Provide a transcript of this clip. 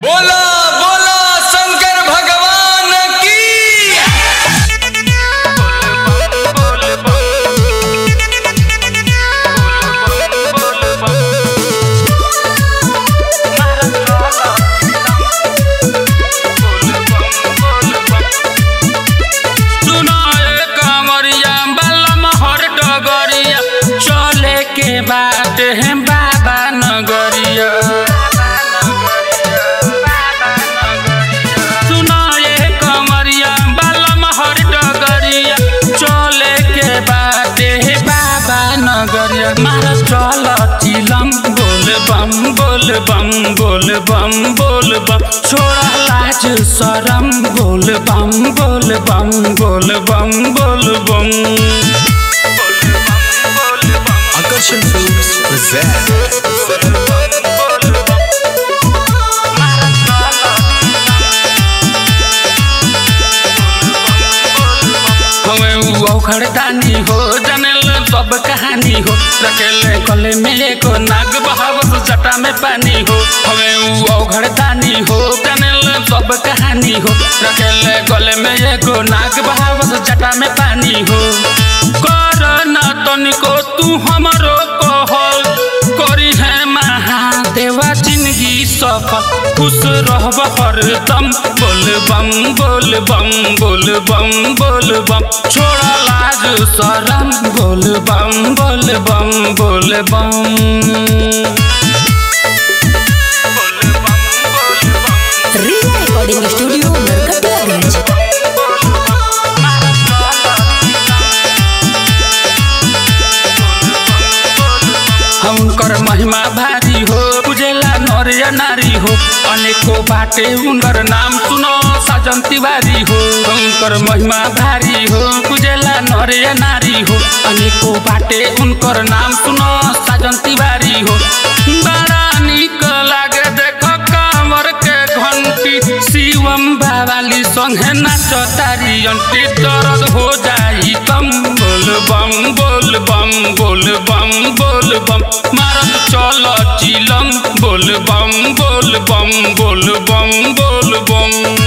बोला बोला शंकर भगवान की सुनाए कांवरिया बलम हर डगरिया चले के बात है बाबा नगरिया सुनाए कांवरिया बलम हर डगरिया चले के बात है बाबा नगरिया मारा चल चिलम बोल बम बोल बम बोल बम बोल बम छोड़ा लाज शरम बोल बम बोल बम बोल बम बोल बम आकर्षण फिल्म्स present हमें उ औखड़दानी हो जानल सब कहानी हो रखेले गले में एको नाग बहावत जटा में पानी हो हमें उ औखड़दानी हो जानल सब कहानी हो रखेले गले में एको नाग बहावत जटा में पानी हो कर न तनिको तू हमरो कहल करी है महादेवा जिंदगी सफल खुश रहब हरदम बोल बम बोल बम बोल बम बोल बम छोड़ा लाज शरम बोल बम बोल बम बोल बम रिया रिकॉर्डिंग स्टूडियो नरकटियागंज उनकर महिमा भारी हो पूजेला नर या नारी हो अनेको बाटे उनकर नाम सुनो साजन तिवारी हो उनकर महिमा भारी हो पूजेला नर या नारी हो अनेको बाटे उनकर नाम सुनो साजन तिवारी हो बड़ा निक लागे देख कांवर के घंटी शिवम बाबाली संगे नाच तारी अंटी दर्द हो जाई तम बोल बम बोल बम बोल बम बोल बम मारत चल चिलम बोल बम बोल बम बोल बम बोल बम